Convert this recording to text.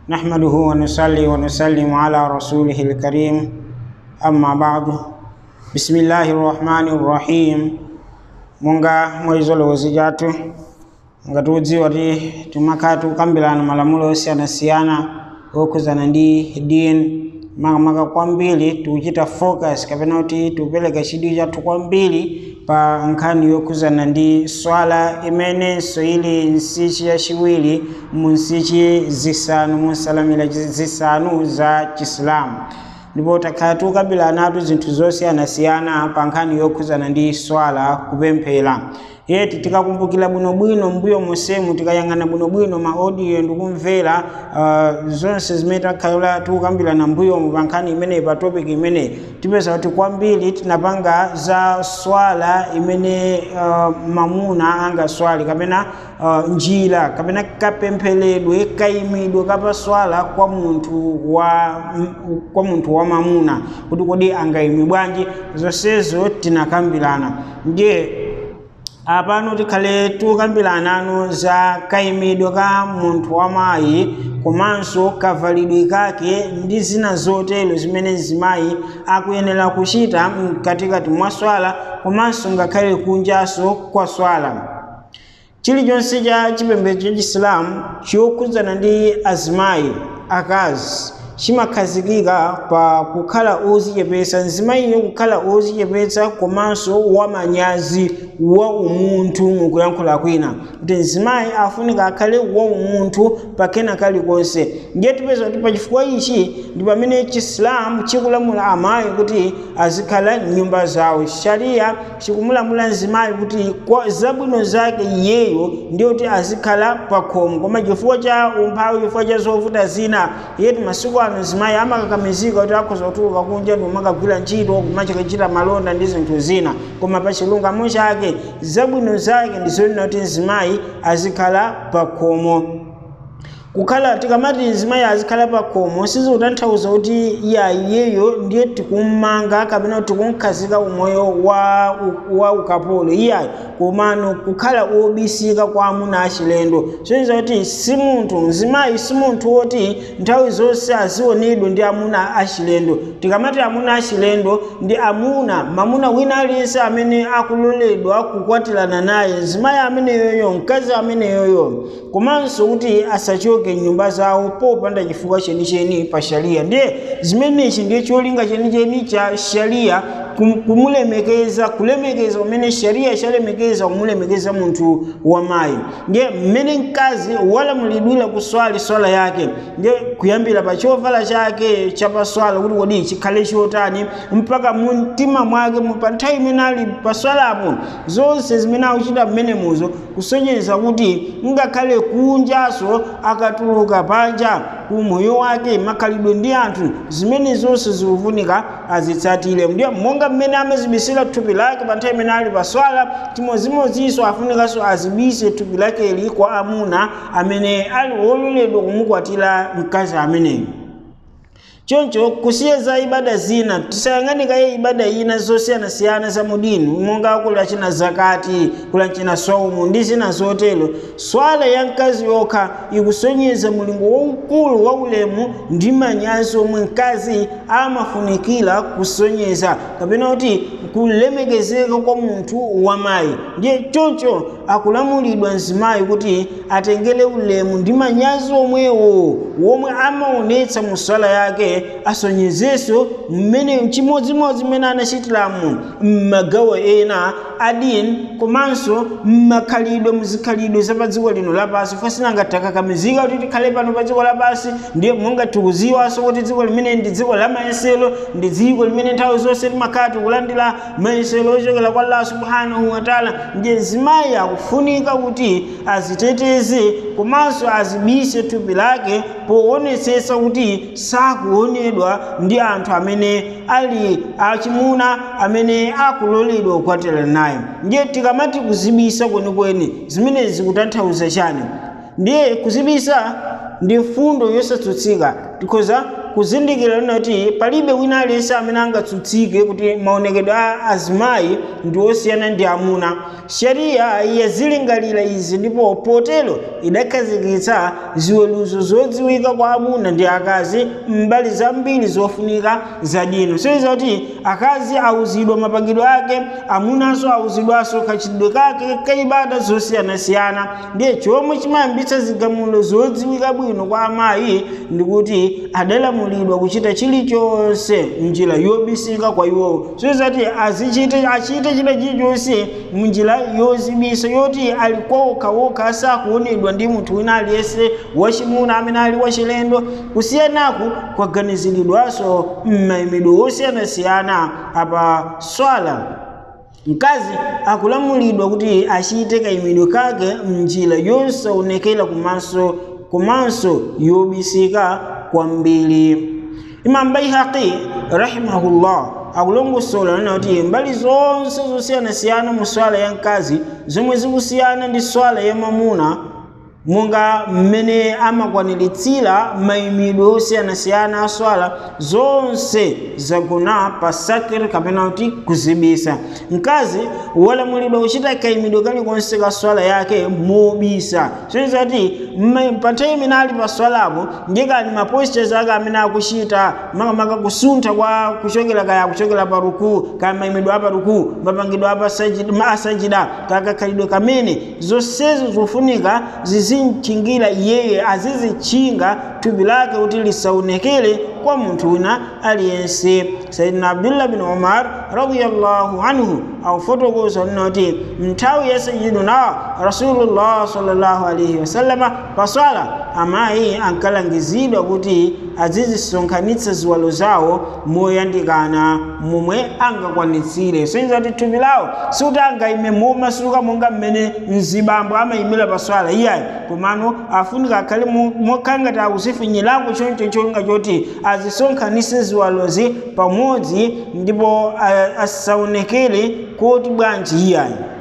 نحمده ونصلي ونسلم على رسوله الكريم أما بعد بسم الله الرحمن الرحيم munga mwezolowezi jathu nga tudziwa ti tumakatu kukambirana malamulo osiyanasiyana okuzana ndi dini makamaka kwambiri tikuchita focus kapena kuti tupereka chidwi chathu kwambiri pa nkhani yokuzana ndi swala imenenso ili nsichi yachiwiri mu nsichi zisanu mu nsalamira zisanu za chisilamu ndipo takhala tukambirana zinthu zosiyanasiyana pa nkhani yokhuzana ndi swala kupemphera yeti tikakumbukira bwinobwino mbuyo monsemu tikayang'ana bwinobwino maaudio ndikumvera uh, zonse zimene takhala tikukambirana mbuyomu pa nkhani imeneyi pa topic imeneyi tipeza kuti kwambiri tinapanga za swala imene uh, mamuna angaswali kapena uh, njira kapena kapempheredwe kayimidwe kapaswala kwa munthu wa kwa munthu wa mamuna kuti kodi angayime bwanji zonsezo tinakambirana ndiye apano tikhale tukambirana za kayimidwe ka munthu wamayi komanso kavalidwe kake ndi zina zotero zimene mzimayi akuyenera kuchita mkatikati mwa swala komanso ngakhale kunjaso kwa swala chilichonse cha chipembedzo cha chisilamu chokhudzana ndi azimayi akazi chimakhazikika pa kukhala ozichepetsa mzimayiyo kukhala ozichepetsa komanso wamanyazi wa umunthu mukuyankhula kwina kuti mzimayi afunika akhale wa umunthu pakena kalikonse ndiye tipeza kuti pachifukwa ichi ndi pamene chisilamu chikulamula amayi kuti azikhala m'nyumba zawo sharia chikumulamula mzimayi kuti kwa zabwino zake iyeyo ndiyo kuti azikhala pakhomo koma chifukwa cha umphawi chifukwa cha zovuta zina yeti masiku ano mzimayi amakakamizika kuti akhoza kutuluka kunja ndi umakagwira ntchito kumachakachita malonda ndi zinthu zina koma pa chilungamo chake zabwino zake ndi zonena kuti mzimayi azikhala pakhomo kukhala tikamati mzimayi azikhala pakhomo sizikutanthauza kuti iya iyeyo ndiye tikummanga kapena tikumkhazika umoyo wa, wa ukapolo iyayi komano kukhala obisika kwa amuna achilendo zoyenza kuti si munthu mzimayi si munthu woti nthawi zonse azionedwa ndi amuna achilendo tikamati amuna achilendo ndi amuna mamuna wina aliyense amene akuloledwa kukwatirana naye mzimayi ameneyoyo mkazi ameneyoyo komanso kuti asachoke nyumba zawo popanda chifukwa chenicheni pa sharia ndiye zimenechi ndiye cholinga chenicheni cha sharia kumulemekeza kulemekeza umene sharia chalemekeza kumulemekeza munthu wamayi ndiye mmene mkazi walamulidwira kuswali swala yake ndiye kuyambira pa chovala chake chapaswala kuti kodi chikhale chotani mpaka mu mtima mwake pa nthawi imene ali paswalapo zonse zimene akuchita mmenemuzo kusonyeza kuti ngakhale kunjaso akatuluka panja kumoyo wake makhalidwe ndi anthu zimene zonse zikufunika azitsatire ndiye monga mmene amazibisira thupi lake pa nthawi imene ali paswala chimodzimodzinso afunikanso azibise thupi lakeli kwa amuna amene ali wololedwa kumukwatira mkazi ameneyo choncho kusiya za ibada zina tisayang'anikaye ibada ina zosiyanasiyana za mudini monga kulachina zakati kulachina saumu ndi zina zotero swala ya mkazi yokha ikusonyeza mulingo waukulu wa ulemu ndi manyazi omwe mkazi amafunikira kusonyeza kapena kuti kulemekezeka kwa munthu wamayi ndiye choncho akulamulidwa mzimayi kuti atengere ulemu ndi manyazi omwewo womwe amaonetsa mu swala yake asonyezenso mmene chimodzimodzi mmene anachitiramu m'magawo ena adini komanso m'makhalidwe muzikhalidwe za pa dziko lino lapansi fosinanga takakamizika kuti tikhale pano pa dziko lapansi ndiye monga tikuziwanso kuti dziko limene ndi dziko la mayesero ndi dziko limene nthawi zonse timakhala tikulandira mayesero ochokera kwa allah subhanahu wataala ndiye mzimayi akufunika kuti aziteteze komanso azibise thupi lake poonetsetsa kuti sakuonedwa ndi anthu amene ali achimuna amene akuloledwa kukwatira naye ndiye tikamati kuzibisa kwenikweni zimenezi zikutanthauza chani ndiye kuzibisa ndi mfundo yosatsutsika tikhoza kuzindikira kuti palibe wina aliyense amene angatsutsike kuti maonekedwe a azimayi ndi osiyana ndi amuna shariya yazilingalira izi ndipo potero idakhazikitsa ziweruzo zodziwika kwa amuna ndi akazi mbali zambiri zofunika za dini soiza kuti akazi auzidwa mapangidwe ake amunanso auzidwanso kachitidwe kake kaibada zosiyanasiyana ndiye chomwe chimayambitsa zigamulo zodziwika bwino kwa amayi ndikuti adalamulidwa kuchita chilichonse mnjira yobisika kwa iwowo soiza kuti azichite achite china chilichonse munjira yozibisa yoti ali kwawokhaokha sakuonedwa ndi munthu wina aliyense wachimuna amene ali wachilendo kusiyanaku kwaganiziridwanso m'mayimidwe osiyanasiyana apa swala mkazi akulamulidwa kuti achite kayimidwe kake mnjira yosaonekera kumaso komanso yobisika kwambiri imam baihaqi rahimahullah akulongosola nena kuti mbali zonse zosiyanasiyana mu swala ya mkazi zomwe zikusiyana ndi swala ya mamuna monga mmene amakwaniritsira mayimidwe osiyanasiyana a swala zonse zagona pa sakir kapena kuti kuzibisa mkazi walamulidwa kuchita kayimidwe kalikonse ka swala yake mobisa soiza kuti pa nthawi imene ali pa swalapo ndikani mapostures ake amene akuchita makamaka kusuntha kwa kuchokera kaya kuchokera pa rukuu kaya mayimidwe apa rukuu mapangidwe apa asajida kakakhalidwe kamene zonsezo zofunika zizimchingira iyeye azizichinga thupi lake kuti lisaonekere kwa munthu wina aliyense sayidina abdullah bin umar radiyallahu anhu akufotokoza nena kuti nthawi ya sayiduna rasulullah sallallahu alaihi wasallama paswala amayi ankalangizidwa kuti azizisonkhanitsa ziwalo zawo moyandikana momwe angakwanitsire soiza kuti thupi lawo sikuti angayime momasuka monga mmene mzibambo amayimira paswala iyayi komano afunika akhale mokhala ngati akuzifinyirango choncho chonga choti azisonkhanitse ziwalozi pamodzi ndipo asaonekere kuti bwanji iyayi